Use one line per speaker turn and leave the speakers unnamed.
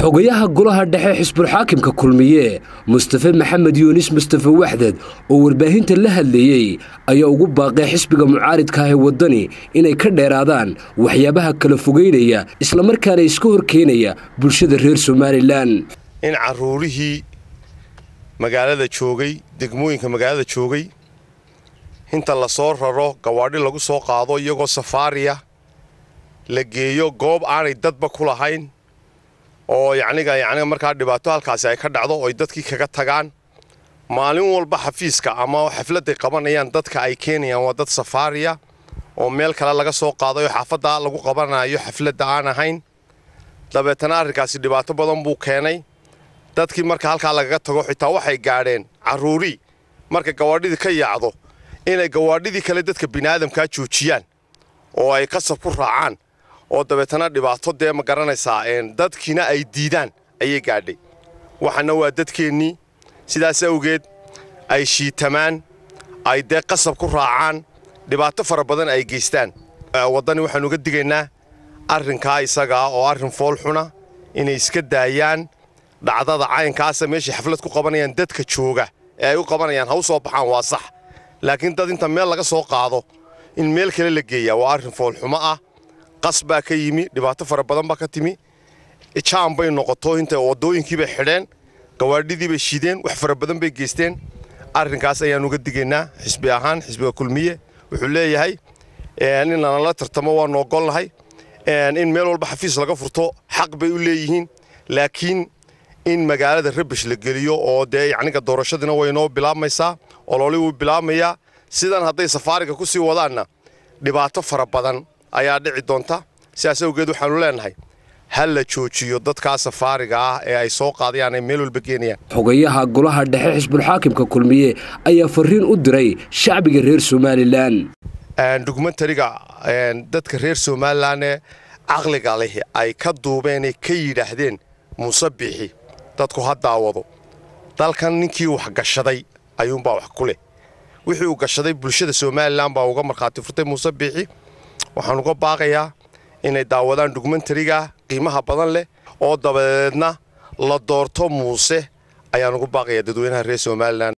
xogayaha golaha dhexe xisbulxaakimka kulmiye mustafe maxamed yuunis mustafe waxdad oo warbaahinta la hadlayey ayaa ugu baaqay xisbiga mucaaridka ah ee waddani inay ka dheeraadaan waxyaabaha kala fogeynaya islamarkaana iska horkeenaya bulshada reer somalilan
in caruurihii magaalada joogay degmooyinka magaalada joogay inta la soo raro gawaadhi lagu soo qaado iyagoo safaariya la geeyo goob aanay dadba ku lahayn oo yacniga yacniga markaa dhibaato halkaasi ay ka dhacdo oo ay dadkii kaga tagaan maalin walba xafiiska ama xafladday qabanayaan dadka ay keenayaan waa dad safaariya oo meel kale laga soo qaaday oo xaafadda lagu qabanayo xafladda aan ahayn dabeetana arrinkaasi dhibaato badan buu keenay dadkii marka halkaa lagaga tago xitaa waxay gaadheen carruurii marka gawaadhidii ka yaacdo inay gawaadhidii kale dadka bini'aadamkaa joojiyaan oo ay qasab ku raacaan oo dabeetana dhibaato dee ma garanaysaa dadkiina ay diidaan ayay gaadhay waxaana waa dadkeennii sidaas awgeed ay shiitamaan ay dee qasab ku raacaan dhibaato fara badan ay geystaan waddani waxaanu uga digaynaa arrinkaa isagaa oo arrin foolxuna inay iska daayaan dhacdada caynkaasa meeshay xaflad ku qabanayaan dadka jooga ee ay u qabanayaan ha u soo baxaan waa sax laakiin dad inta meel laga soo qaado in meel kale la geeyaa waa arrin foolxumo ah qas baa ka yimi dhibaato fara badan baa ka timi jaan bay noqoto inta waddooyinkiibay xidheen gawaadhidiibay shideen wax fara badan bay geysteen arrinkaas ayaan uga digaynaa xisbi ahaan xisbiga kulmiye wuxuu leeyahay in lanala tartamo waanu ogolnahay in meel walba xafiis laga furto xaq bay u leeyihiin laakiin in magaalada rabish la geliyo oo dee yacniga doorashadiina way noo bilaabmaysaa ololi wuu bilaabmayaa sidan hadday safaariga ku sii wadaanna dhibaato fara badan ayaa dhici doonta sidaas awgeed waxaanu leenahay ha la joojiyo dadkaa safaariga ah ee ay soo qaadayaan ay meel walba geenayaan
xogayaha golaha dhexe xisbulxaakimka kulmiye ayaa fariin u diray shacbiga reer somalilan
dokumentariga dadka reer somalilan ee caqliga leh ay ka duubeenay ka yidhaahdeen muuse biixi dadku ha daawado dalkan ninkii wax gashaday ayuunbaa wax ku leh wixii uu gashaday bulshada somalilan baa uga markhaati furtay muuse biixi waxaan uga baaqayaa inay daawadaan dokumentariga qiimaha badan leh oo dabadeedna la doorto muuse ayaan ugu baaqayaa dadweynaha reer somalilan